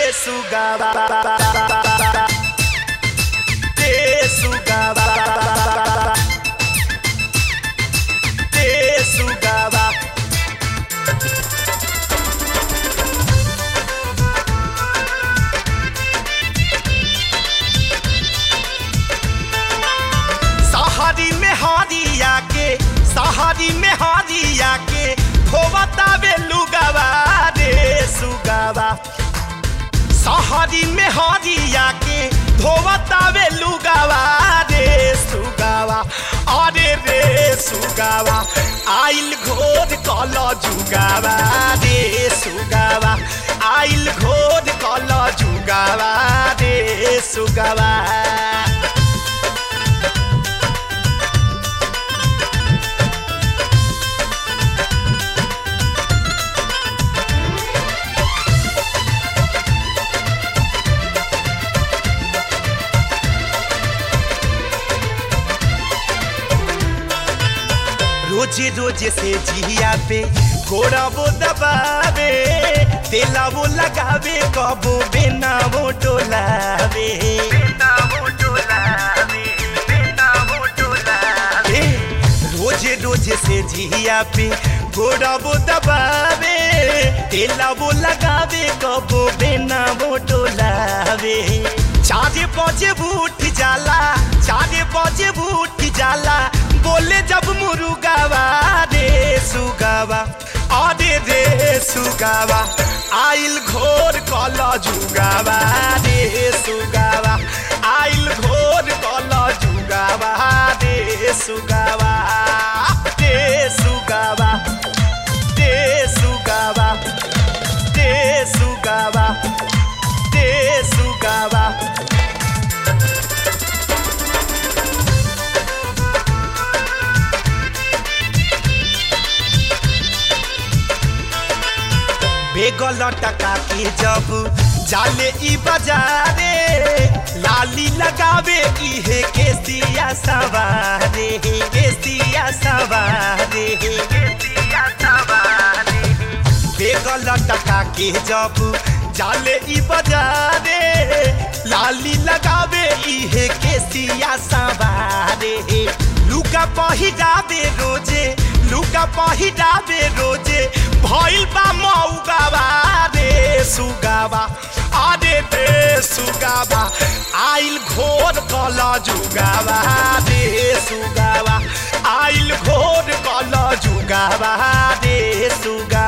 सुगावा रे सुगावा रे सुगावा सहारी में हारिया के सहारी में हारिया के धोवतावे लुगावा रे सुगावा सहारी में हारिया के धोवतावे लुगावा रे सुगावा अरे रे सुगावा आइल घोर कल जुगावा रे सुगावा आइल घोर कल जुगावा रे सुगावा रोजे रोजे से जिया पे घोड़ा वो दबावे तेला वो लगावे कबो बेना वो डोलावे ए, रोजे रोजे से जिया पे घोड़ा वो दबावे तेला वो लगावे कबो बेना वो डोलावे चारे बजे उठ जाला चारे बजे उठ जाला बोले जब मुरुगावा रे सुगावा अरे रे सुगावा आइल घोर कल जुगावा रे सुगावा आइल घोर कल जुगावा रे सुगावा रे सुगावा रे सुगावा रे सुगावा रे सुगावा बेगल टका के जब जाले ई बाजारे लाली लगावे इहे केसिया सवारे केसिया सवारे बेगल टका के जब जाले ई बाजारे लाली लगावे इहे केसिया सवारे लुका पहिरावे रोजे लुका पहिरावे रोजे भइल बा मौगावा रे सुगावा अरे रे सुगावा आइल घोर कल जुगावा रे सुगावा आइल घोर कल जुगावा रे सुगा